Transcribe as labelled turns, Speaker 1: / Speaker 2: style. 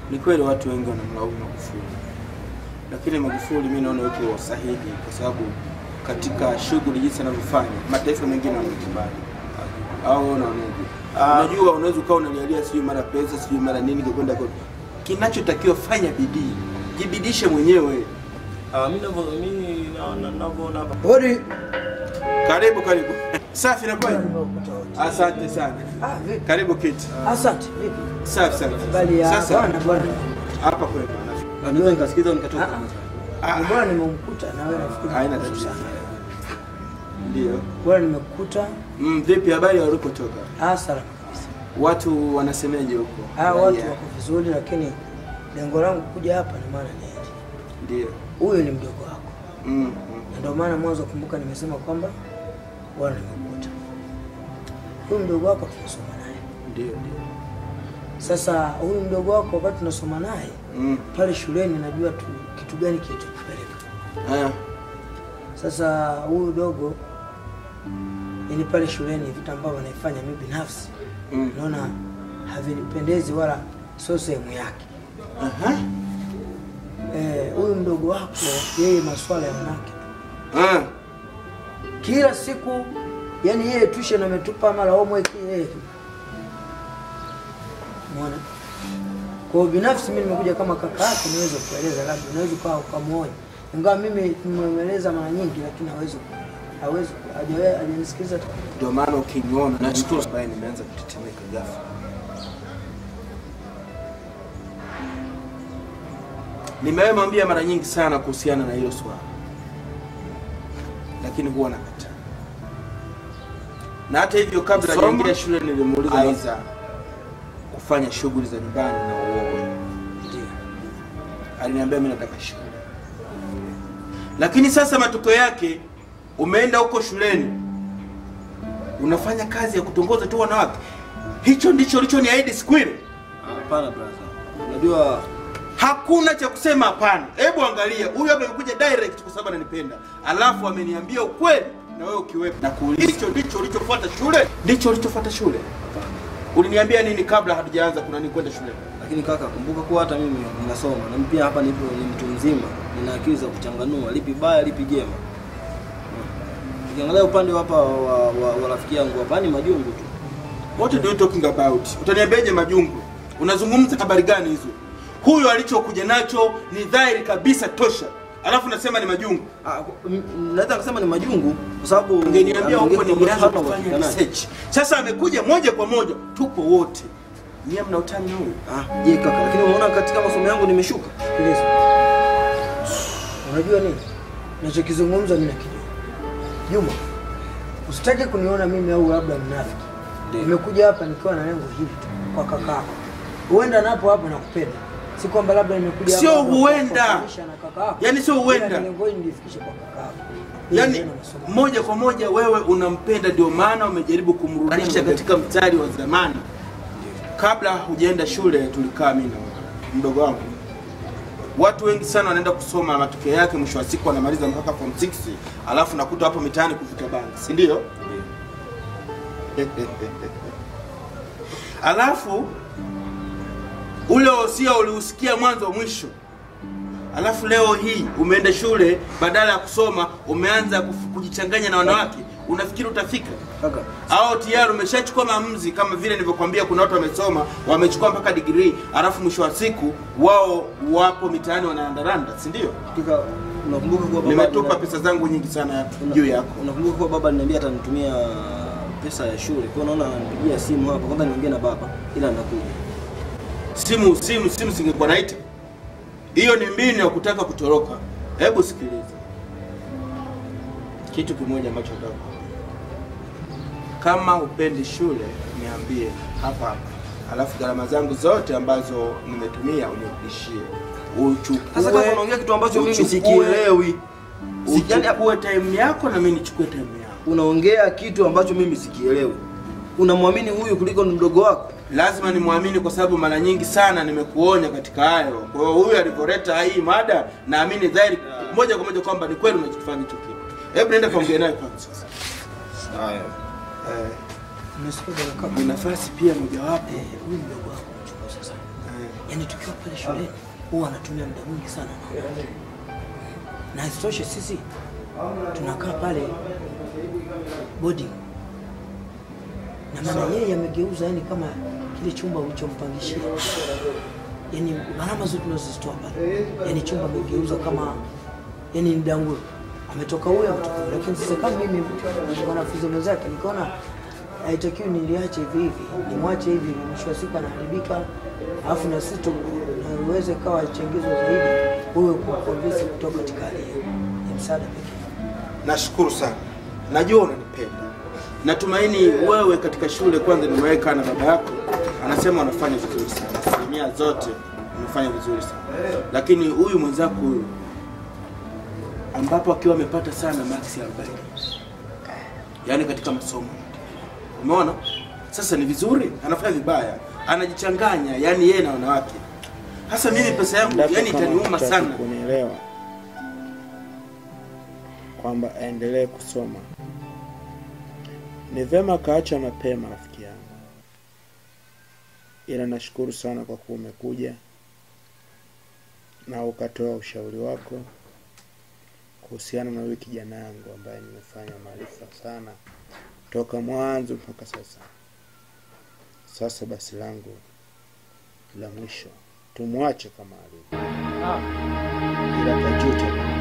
Speaker 1: Ni kweli watu wengi wanamlaumu Magufuli, lakini Magufuli mi naona yuko sahihi, kwa sababu katika shughuli jinsi anavyofanya mataifa mengine wamekubali. Au unaonaje? Unajua, unaweza ukawa unalialia sijui mara pesa sijui mara nini kwenda kwa kinachotakiwa, fanya bidii, jibidishe mwenyewe.
Speaker 2: Ah, mimi navyo mimi naona navyoona hapa.
Speaker 3: Hodi.
Speaker 1: Karibu, karibu. Safi na kweli.
Speaker 3: Nimekuta wote.
Speaker 1: Asante sana.
Speaker 3: Ah, vipi?
Speaker 1: Karibu kiti.
Speaker 3: Asante. Vipi?
Speaker 1: Safi sana.
Speaker 3: Bali ya
Speaker 1: Sasa
Speaker 3: bwana bwana.
Speaker 1: hapa kwetu.
Speaker 2: Na niwe nikasikiza nikatoka.
Speaker 3: Ah,
Speaker 1: Ah,
Speaker 3: Ni bwana nimemkuta na wewe nafikiri.
Speaker 1: haina
Speaker 3: mkuta
Speaker 1: tatizo.
Speaker 3: sana.
Speaker 1: Ndio.
Speaker 3: Bwana nimekuta.
Speaker 1: Mm, vipi habari ya ulipotoka?
Speaker 3: Ah, salama kabisa.
Speaker 1: Watu wanasemeje huko?
Speaker 3: Ah, watu
Speaker 1: Raia.
Speaker 3: wako vizuri lakini lengo langu kuja hapa ni maana ni hili.
Speaker 1: Ndio.
Speaker 3: Huyu ni mdogo wako.
Speaker 1: Mm, mm.
Speaker 3: Na ndio maana mwanzo kumbuka nimesema kwamba bwana nimekuta. Huyu mdogo wako tunasoma naye.
Speaker 1: Ndio, ndio.
Speaker 3: Sasa huyu mdogo wako wakati tunasoma naye
Speaker 1: Mm.
Speaker 3: pale shuleni najua tu kitu gani kilichokupeleka.
Speaker 1: Ah,
Speaker 3: Sasa huyu dogo yani pale shuleni vitu ambavyo anaifanya mimi binafsi
Speaker 1: mm.
Speaker 3: naona havinipendezi wala sio sehemu yake.
Speaker 1: Aha.
Speaker 3: Eh, huyu mdogo wako yeye maswala ya wanawake tu.
Speaker 1: Ah.
Speaker 3: kila siku yani yeye tuition ametupa mara homework yeye Umeona? Kwa hiyo binafsi mimi nimekuja kama kaka yake niweze kueleza, labda unaweza ukawa ukamwonya, ingawa mimi nimeeleza mara nyingi, lakini hawezi hawezi hajawe- hajanisikiliza hata kidogo.
Speaker 1: Ndio maana ukiniona nashukuru ambaye nimeanza kutetemeka ghafla. Nimemwambia mara nyingi sana kuhusiana na hilo swala, lakini huwa nakataa. Na hata hivyo, kabla
Speaker 2: Soma.
Speaker 1: hajaingia shule, nilimuuliza
Speaker 2: Aya.
Speaker 1: Aiza kufanya shughuli za nyumbani na uoga.
Speaker 3: Ndio.
Speaker 1: aliniambia mimi nataka shule, lakini sasa matokeo yake umeenda huko shuleni unafanya kazi ya kutongoza tu wanawake. Hicho ndicho ulichoniahidi siku ile.
Speaker 2: Hapana brother. Unajua
Speaker 1: Hakuna cha kusema hapana. Hebu angalia, huyu hapa amekuja direct kwa sababu ananipenda, alafu ameniambia ukweli na wewe ukiwepo. Na kuuliza, hicho ndicho ulichofuata shule? Ndicho ulichofuata shule? Uliniambia nini kabla hatujaanza kuna nini kwenda shule?
Speaker 2: lakini kaka, kumbuka kuwa hata mimi ninasoma na mimi pia hapa nipo ni mtu mzima, nina akili za kuchanganua lipi baya lipi jema. Ukiangalia upande wa hapa wa, wa, wa rafiki yangu hapa ni majungu tu.
Speaker 1: What do you talking about? Utaniambiaje majungu? Unazungumza habari gani hizo? Huyo alichokuja nacho ni dhahiri kabisa tosha, alafu nasema ni majungu.
Speaker 2: Ah, m- m- naweza kusema ni majungu kwa sababu
Speaker 1: Ungeniambia huko
Speaker 2: anaongea
Speaker 1: ningeanza
Speaker 2: kwa
Speaker 1: kufanya
Speaker 2: upatikanaji.
Speaker 1: research. Sasa amekuja moja kwa moja, tupo wote. Nyie mna utani na huyu?
Speaker 2: Ah, je kaka, lakini umeona katika masomo yangu nimeshuka.
Speaker 3: Sikiliza. Unajua nini? Nachokizungumza mimi nakijua. Juma, usitaki kuniona mimi au labda mnafiki.
Speaker 2: Ndio.
Speaker 3: Nimekuja hapa nikiwa na lengo hili tu kwa kakako. Huenda napo hapo nakupenda. Si kwamba labda nimekuja
Speaker 1: Sio
Speaker 3: hapa labda
Speaker 1: huenda.
Speaker 3: kukufanisha na kakako.
Speaker 1: Yaani sio huenda.
Speaker 3: Ila Lengo hili nilifikishe kwa kakako. Ili
Speaker 1: Yaani
Speaker 3: niende na masomo.
Speaker 1: moja kwa moja wewe unampenda, ndio maana umejaribu kumrudisha katika mstari wa zamani. Kabla hujaenda shule, tulikaa mimi na mdogo wangu. Watu wengi sana wanaenda kusoma, matokeo yake mwisho wa siku wanamaliza mpaka form 6, alafu nakuta hapo mitaani kuvuta bangi, si ndio? alafu ule wosia uliusikia mwanzo mwisho, alafu leo hii umeenda shule, badala ya kusoma umeanza kufu- kujichanganya na wanawake, unafikiri utafika?
Speaker 2: Kaka,
Speaker 1: au tayari umeshachukua maamuzi kama vile nilivyokuambia, kuna watu wamesoma wamechukua mpaka degree, alafu mwisho wa siku wao wapo mitaani wanaandaranda, si ndio?
Speaker 2: hakika unakumbuka kuwa baba
Speaker 1: Nimetupa pesa zangu nyingi sana juu yako.
Speaker 2: Unakumbuka kuwa baba aliniambia atanitumia pesa ya shule. Kwa hiyo naona nipigia simu hapa kwanza niongee na baba ila nakuja.
Speaker 1: Simu simu simu singekuwa naita. Hiyo ni mbinu ya kutaka kutoroka. Hebu sikiliza kitu kimoja ambacho nataka kukwambia. Kama upendi shule, niambie hapa hapa, alafu gharama zangu zote ambazo nimetumia unirudishie.
Speaker 2: Sasa kama
Speaker 1: Uchukue
Speaker 2: unaongea kitu ambacho mimi
Speaker 1: uchukue-
Speaker 2: sikielewi. Si- yaani
Speaker 1: uchukue time yako na mimi nichukue time yangu.
Speaker 2: unaongea kitu ambacho mimi sikielewi. Unamwamini huyu kuliko ni mdogo wako?
Speaker 1: lazima nimwamini kwa sababu mara nyingi sana nimekuonya katika hayo. Kwa hiyo huyu alivyoleta hii mada, naamini dhahiri moja kwa moja kwamba ni kweli unachokifanya hicho kitu. Hebu nenda kaongea naye kwanza.
Speaker 2: Haya.
Speaker 3: Umesikia bwana kaka?
Speaker 1: Ni nafasi pia mojawapo.
Speaker 3: Eh, huyu mdogo wako mchukua sasa.
Speaker 1: Eh,
Speaker 3: yaani tukiwa pale shuleni huwa anatumia muda mwingi sana na isitoshe sisi tunakaa pale boarding na maana yeye amegeuza yani kama kile chumba ulichompangishia yani gharama zote tunazozitoa pale yani chumba amegeuza kama yani ni danguro ametoka huyo ametoka huyo. lakini sasa kama mimi mwanafunzi mwenzake nikaona haitakiwi niliache hivi hivi nimwache hivi hivi mwisho wa siku anaharibika alafu na sisi tu- na uweze kawa changizo zaidi huyo kukonvinsi kutoka katika hali hiyo ya msaada pekee
Speaker 1: Nashukuru sana, najua unanipenda. Natumaini wewe katika shule kwanza nimeweka na baba yako anasema unafanya vizuri sana, asilimia zote unafanya vizuri sana, lakini huyu mwenzako huyu ambapo akiwa amepata sana maksi 40 yaani katika masomo, umeona sasa ni vizuri, anafanya vibaya, anajichanganya, yani yeye na wanawake. Hasa mimi pesa yangu
Speaker 4: Endapo
Speaker 1: yani
Speaker 4: kama
Speaker 1: itaniuma
Speaker 4: hutaki
Speaker 1: sana.
Speaker 4: kunielewa kwamba aendelee kusoma, ni vema kaacha mapema, rafiki yangu, ila nashukuru sana kwa kuwa umekuja na ukatoa ushauri wako kuhusiana na huyu kijana yangu ambaye nimefanya maarifa sana toka mwanzo mpaka sasa. Sasa basi langu la mwisho tumwache kama alivyo, ila tajuta